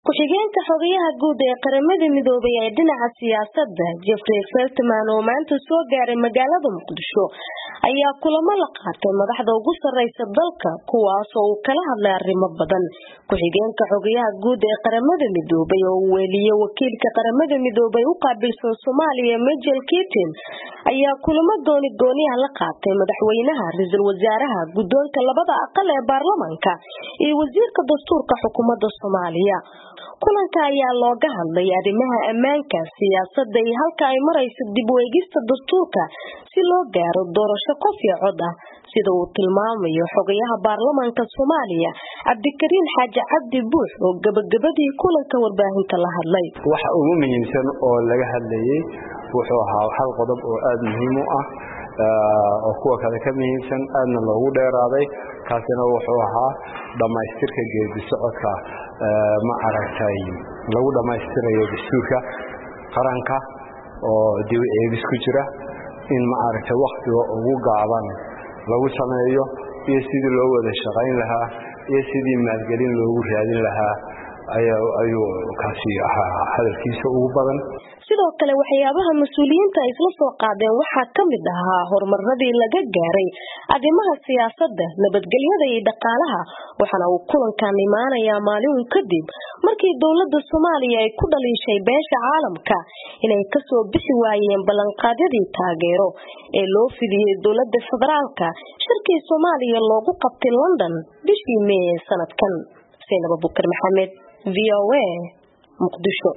ku-xigeenka xogayaha guud ee qaramada midoobay ee dhinaca siyaasadda jeffrey feltman oo maanta soo gaaray magaalada muqdisho ayaa kulamo la qaatay madaxda ugu sareysa dalka kuwaas oo uu kala hadlay arrimo badan ku-xigeenka xogayaha guud ee qaramada midoobay oo uu weeliyey wakiilka qaramada midoobay u qaabilsan soomaaliya majel kitin ayaa kulamo gooni gooniah la qaatay madaxweynaha ra-iisul wasaaraha guddoonka labada aqal ee baarlamanka iyo wasiirka dastuurka xukuumadda soomaaliya kulanka ayaa looga hadlay arrimaha ammaanka siyaasadda iyo halka ay marayso dib u eegista dastuurka si loo gaaro doorasho qof iyo cod ah sida uu tilmaamayo xogayaha baarlamanka soomaaliya cabdikariin xaaji cabdi buux oo gabagabadii kulanka warbaahinta la hadlay waxa ugu muhiimsan oo laga hadlayay wuxuu ahaa hal qodob oo aada muhiim u ah oo kuwa kale ka muhiimsan aadna loogu dheeraaday kaasina wuxuu ahaa dhammaystirka geedi socodka ma aragtay lagu dhammaystirayo dastuurka qaranka oo dib eegis ku jira in ma aragtay wakhtiga ugu gaaban lagu sameeyo iyo sidii loo wada shaqayn lahaa iyo sidii maalgelin loogu raadin lahaa ayuu kaasi ahaa hadalkiisa ugu badan sidoo kale waxyaabaha mas-uuliyiinta ay isla soo qaadeen waxaa ka mid ahaa horumaradii laga gaaray arrimaha siyaasadda nabadgelyada iyo dhaqaalaha waxaana uu kulankan imaanayaa maalin kadib markii dowladda soomaaliya ay ku dhaliishay beesha caalamka inay kasoo bixi waayeen ballanqaadyadii taageero ee loo fidiyey dowladda federaalka shirkii soomaaliya loogu qabtay london bishii mee ee sanadkan saynaba bukar maxamed v o a muqdisho